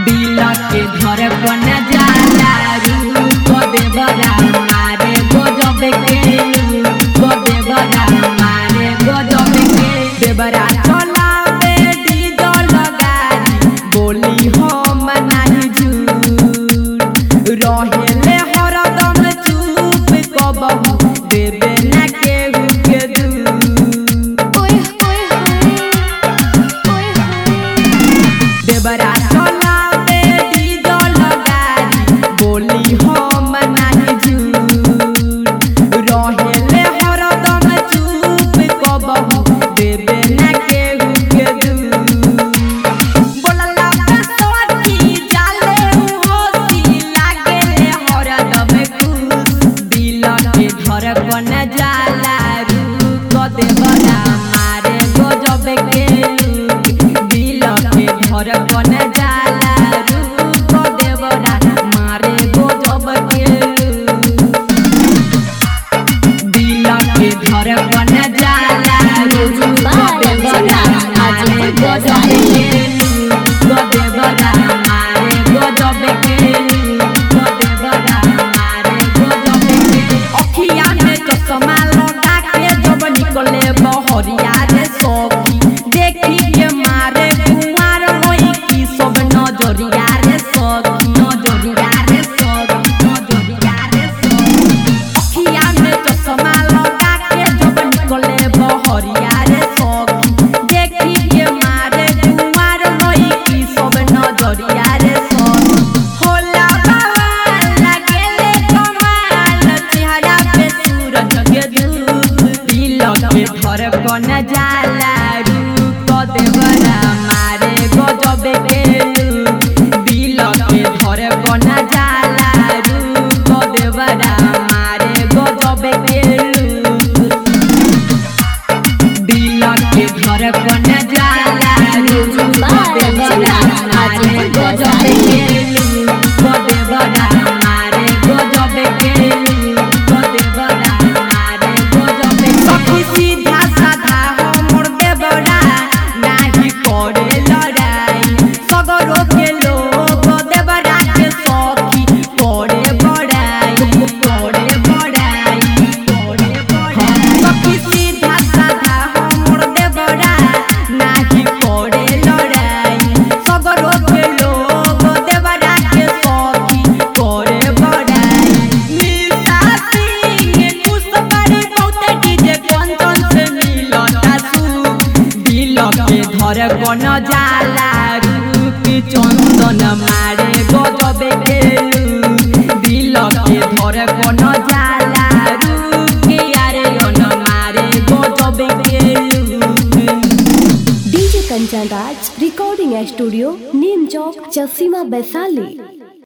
दिल के धर बन जाला रूप देवरा मारे गजब के गदेवरा मारे गजब के देवरा चलावे डीजल गाड़ी बोली हम नाही झूठ रहेले हरदम चुप कबहू देवे ना केहू के दूर ओए होए होए ओए होए देवरा चलावे डीजल गाड़ी बोली हम नाही झूठ रहेले हरदम चुप कबहू देवे ना केहू के दूर बोलला बसोती जाले होती लागेले हरदम खुश दिल के धड़कन जाला रूप देवरा मारे गजब के दिल के धड़कन जाला रूप देवरा मारे गजब के दिल के धड़कन जाला रूप देवरा मारे गजब के गदेवरा मारे गजब के गदेवरा मारे गजब के अखिया में चश्मा लगा के जब निकले बहरिया रे सखी देखी के मारे कुमार होई की सब नजरिया रे सखी नजरिया रे सखी नजरिया रे सखी अखिया में चश्मा लगा के जब निकले बहरिया रे सखी देखी के मारे कुमार होई की सब नजरिया रे सखी होला बाबा लगेले कमाल चेहरा पे सूरज के धूप दिल के धड़कन जाला रूप देवरा मारे गजब के लूप दिल के धड़कन जाला रूप देवरा मारे गजब के लूप दिल के धड़कन जाला रूप देवरा मारे गजब के लूप देवरा मारे गजब के लूप देवरा मारे गजब के सखी सीधा साधा हमर देवरा नाही करे लड़ाई सगरो के लोग देवरा के सखी करे बड़ाई करे बड़ाई करे बड़ाई सखी सीधा साधा हमर देवरा नाही करे लड़ाई सगरो के लोग देवरा के सखी करे बड़ाई निशा सिंह खुश बड़ी बहुते डीजे कंचन से मिलता सु दिल के धड़कन जाला रूप चंदन मारे गजब के लूप। दिल के धड़कन जाला रूप यारे अन मारे गजब के लूप। DJ Kanchan Raj recording studio Neem Chowk चसीमा वैशाली